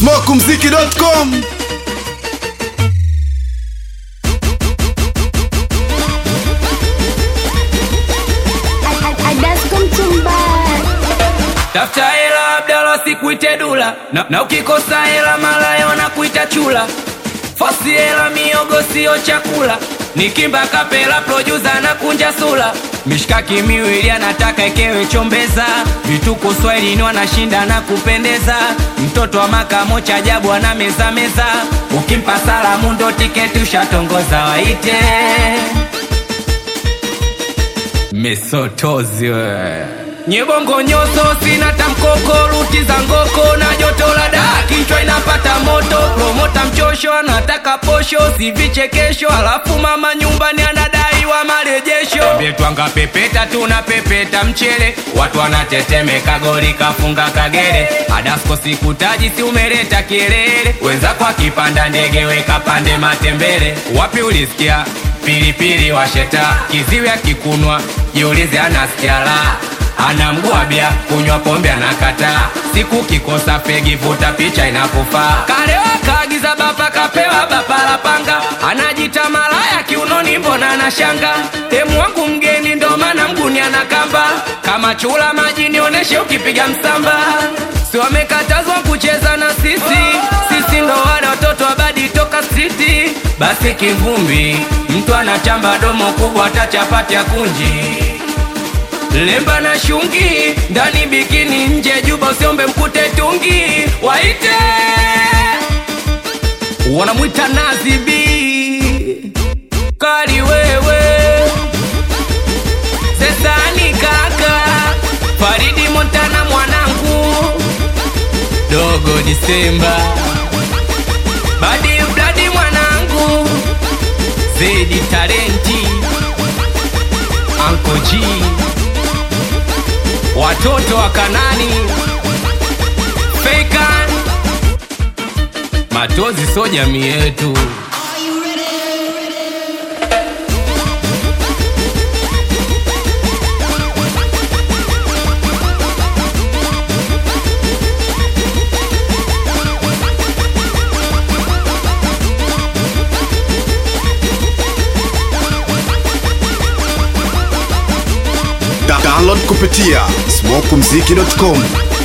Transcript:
smokumziki.com Tafuta hela Abdala, sikuite dula na, na ukikosa hela malaya wanakuita chula. Fosi hela miogo sio chakula, nikimba kapela producer na kunja sula. Mishkaki miwili anataka ekewe chombeza, vituko swahilini wanashinda na kupendeza. Mtoto wa makamo cha ajabu ana meza meza, ukimpa salamu ndo tiketi ushatongoza, waite Mesotozi we Nyebongo nyoso sina tamkoko ruti za ngoko na joto la daa kichwa inapata moto promota mchosho anataka posho si vichekesho alafu mama nyumbani anadaiwa marejesho Mbetwanga pepeta tuna pepeta mchele watu wanatetemeka goli kafunga kagere adasko sikutaji si umeleta kielele wenzako akipanda ndege weka pande matembele wapi ulisikia pilipili washeta kiziwi akikunwa jiulize anasikia la ana mgwabya kunywa pombe anakataa siku kikosa fegi vuta picha inakufaa kalewa kaagiza bapa kapewa bapa la panga anajita malaya kiunoni mbona anashanga temu wangu mgeni ndo maana mguni anakamba kama chula maji nioneshe ukipiga msamba si wamekatazwa kucheza na sisi sisi ndo wale watoto wabadi toka striti basi kivumbi mtu anachamba domo kubwa hata chapati ya kunji lemba na shungi ndani bikini nje juba usiombe mkute tungi waite wanamwita nazibi kali wewe sesani kaka faridi montana mwanangu dogo disemba badi bladi mwanangu zedi talenti Uncle G watoto wa Kanani Fakan Matozi so jamii yetu Da- download kupitia smokumziki.com